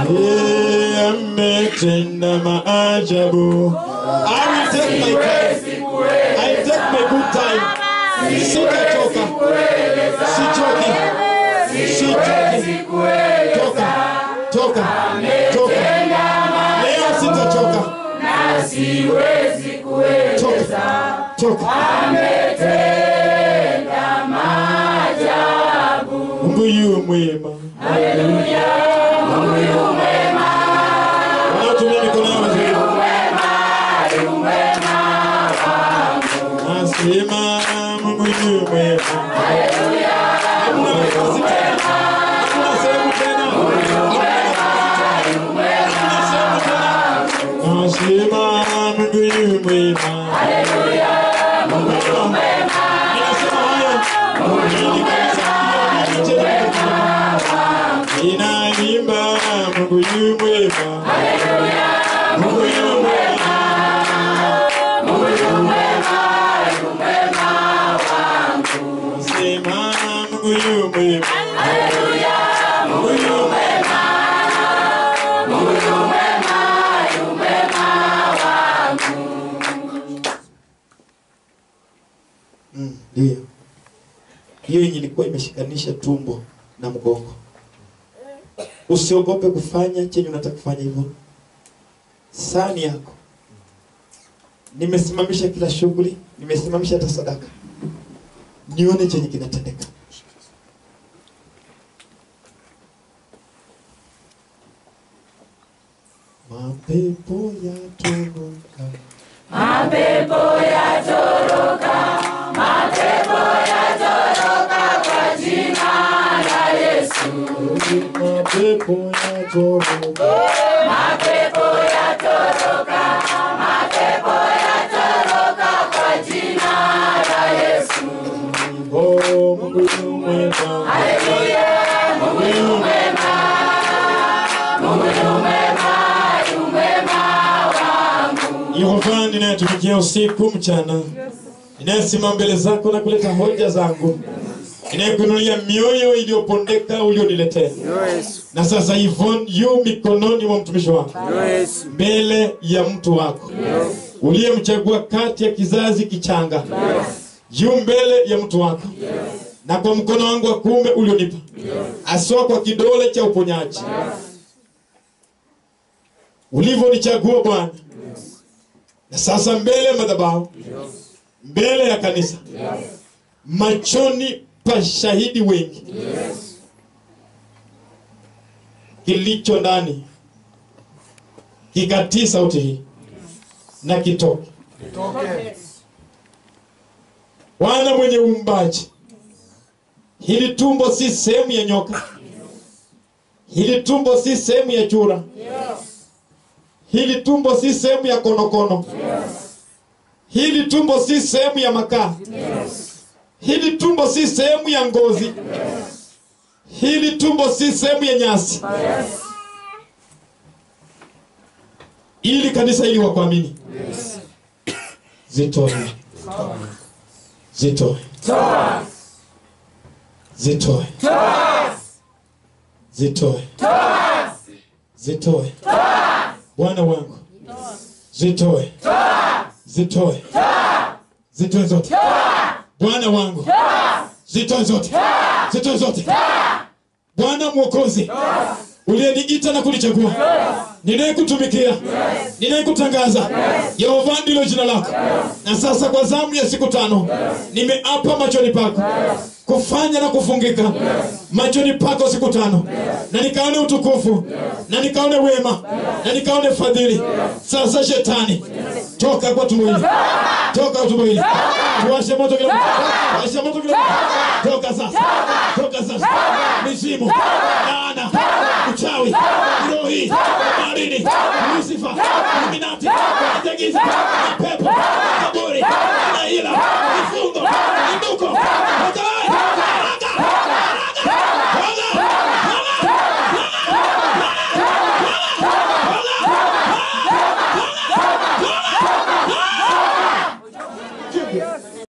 Yeye ametenda maajabu. I will take my time. I take my good time. Sitachoka. Sichoki. Sichoki. Toka. Toka. Toka. Leo sitachoka. Toka. Toka. Mungu yu mwema. Wanaotumia mikono yao vizuri. Nasema Mungu yu mwema. Hakuna nafasi tena. Hakuna sehemu tena. Hakuna sehemu tena. Nasema Mungu yu mwema. Mungu yu mwema. Ninasema haya. Ili kanisa hilo liwe tena. Ninaimba Mungu yu mwema. Mungu yu mwema. Sema Mungu yu mwema. Mungu yu mwema. Mm, Ndio. Hiyo yenye ilikuwa imeshikanisha tumbo na mgongo. Usiogope kufanya chenye unataka kufanya hivyo. Sani yako. Nimesimamisha kila shughuli, nimesimamisha hata sadaka. Nione chenye kinatendeka. Mapepo yatoroka. Mapepo yatoroka. Oh, Mungu yu mwema. Mungu yu mwema. Yehova ninayetumikia usiku mchana, ninayesimama mbele zako na kuleta hoja zangu, ninayekuinulia mioyo iliyopondeka ulioniletea, na sasa Yvonne yu mikononi mwa mtumishi wako, mbele ya mtu wako uliyemchagua kati ya kizazi kichanga, yu mbele ya mtu wako na kwa mkono wangu wa kuume ulionipa, aswa kwa kidole cha uponyaji ulivyonichagua Bwana, na sasa mbele ya madhabahu, mbele ya kanisa, machoni pa shahidi wengi, kilicho ndani kikatii sauti hii na kitoke. Bwana mwenye uumbaji, hili tumbo si sehemu ya nyoka, hili tumbo si sehemu ya chura, hili tumbo si sehemu ya konokono, hili tumbo si sehemu ya makaa, hili tumbo si sehemu ya ngozi, hili tumbo si sehemu ya nyasi, ili kanisa hili wakuamini. Zitoe, zitoe, zitoe, zitoe, zitoe, Bwana wangu, zitoe, zitoe, zitoe zote, Bwana wangu, zitoe zote, zitoe zote, Bwana Mwokozi, uliyeniita na kunichagua, ninayekutumikia, ninayekutangaza, Yehova ndilo jina lako. Na sasa kwa zamu ya siku tano, nimeapa machoni pako kufanya na kufungika machoni pako siku tano, na nikaone utukufu, na nikaone wema, na nikaone fadhili. Sasa shetani, toka kwa tumbo hili, toka kwa tumbo hili, tuwashe moto kila mtu, washe moto kila mtu, toka sasa, toka sasa, mizimu, laana, uchawi, rohi, marini, Lucifer, Illuminati, Ijagiza, pepo,